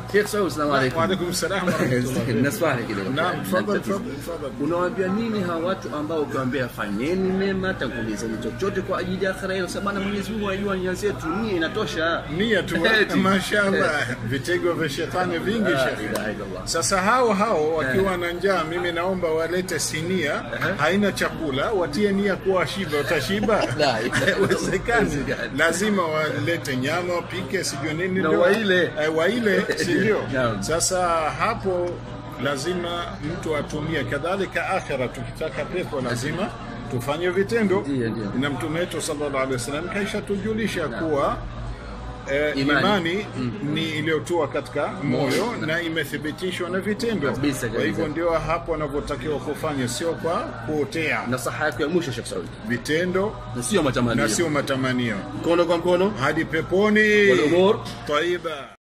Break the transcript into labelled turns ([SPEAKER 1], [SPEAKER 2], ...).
[SPEAKER 1] Sheikh Saud, salamu alaykum.
[SPEAKER 2] Wa alaikum salam wa rahmatullah.
[SPEAKER 1] Na swali kidogo.
[SPEAKER 2] Naam, tafadhali tafadhali tafadhali.
[SPEAKER 1] Unawaambia nini hawa watu ambao ukiwaambia fanyeni mema, tangulizeni chochote kwa ajili ya akhira yenu? Sababu Mwenyezi Mungu anajua nia zetu, nia inatosha.
[SPEAKER 2] nia tu
[SPEAKER 1] Eti.
[SPEAKER 2] mashaallah vitego vya shetani vingi
[SPEAKER 1] La
[SPEAKER 2] shekhe
[SPEAKER 1] ilaha illallah.
[SPEAKER 2] sasa hao hao wakiwa na njaa mimi naomba walete sinia haina chakula watie nia kuwa shiba utashiba
[SPEAKER 1] La,
[SPEAKER 2] Haiwezekani.
[SPEAKER 1] haiwezekani.
[SPEAKER 2] lazima walete nyama wapike sijui nini
[SPEAKER 1] Na
[SPEAKER 2] ndio-
[SPEAKER 1] waile.
[SPEAKER 2] eh, waile si ndio
[SPEAKER 1] Naam.
[SPEAKER 2] sasa hapo lazima mtu atumie kadhalika akhira tukitaka pepo lazima tufanye vitendo
[SPEAKER 1] Ndiyo, ndiyo.
[SPEAKER 2] na mtume wetu sallallahu alaihi wasallam kaisha tujulisha kuwa eh,
[SPEAKER 1] Imani.
[SPEAKER 2] imani, ni iliyotua katika moyo na imethibitishwa na vitendo.
[SPEAKER 1] Kabisa,
[SPEAKER 2] Kwa
[SPEAKER 1] kabisa.
[SPEAKER 2] hivyo ndio hapo wanavyotakiwa kufanya, sio kwa kuotea
[SPEAKER 1] Nasaha yako ya mwisho Sheikh Saud,
[SPEAKER 2] vitendo
[SPEAKER 1] na sio matamanio,
[SPEAKER 2] na sio matamanio.
[SPEAKER 1] mkono kwa mkono
[SPEAKER 2] Hadi peponi
[SPEAKER 1] Wal umur
[SPEAKER 2] taiba.